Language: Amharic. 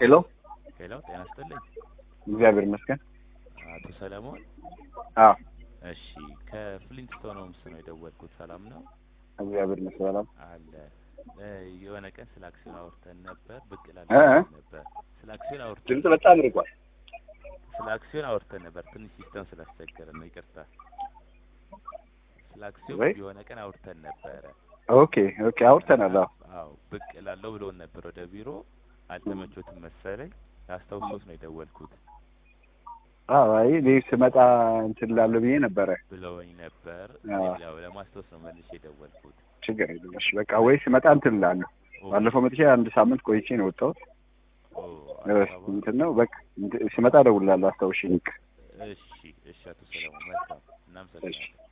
ሄሎ ሄሎ ጤና ይስጥልኝ እግዚአብሔር ይመስገን። አቶ ሰለሞን አዎ እሺ ከፍሊንትስቶን ሆምስ ነው የደወልኩት ሰላም ነው እግዚአብሔር ይመስገን። ሰላም አለ እ የሆነ ቀን ስለ አክሲዮን አውርተን ነበር ብቅ እ እ? ላለን ነበር ስለ አክሲዮን አውርተን ድምጽ በጣም ርቋል። ስለ አክሲዮን አውርተን ነበር ትንሽ ሲስተም ስላስቸገረ ነው ይቅርታ ስለ አክሲዮን ወይ? የሆነ ቀን አውርተን ነበረ ኦኬ ኦኬ አውርተናል። አዎ አዎ ብቅ ላለው ብሎን ነበር ወደ ቢሮ አልተመቾትም መሰለኝ ላስታውሶት ነው የደወልኩት አዎ አይ እኔ ስመጣ እንትን ላለው ብዬ ነበረ። ብለውኝ ነበር አዎ። እኔም ያው ለማስታወስ ነው መልሼ የደወልኩት ችግር የለም። እሺ በቃ ወይ ስመጣ እንትን ላለሁ። ኦ፣ ባለፈው መጥቼ አንድ ሳምንት ቆይቼ ነው የወጣሁት። ኦ፣ እ፣ አዲስ አበባ እንትን ነው በቃ እንትን- ስመጣ እደውልልሃለሁ። አስታውሽኝ። እሺ እሺ አቶ ሰለሞን መልካም እናመሰግናለን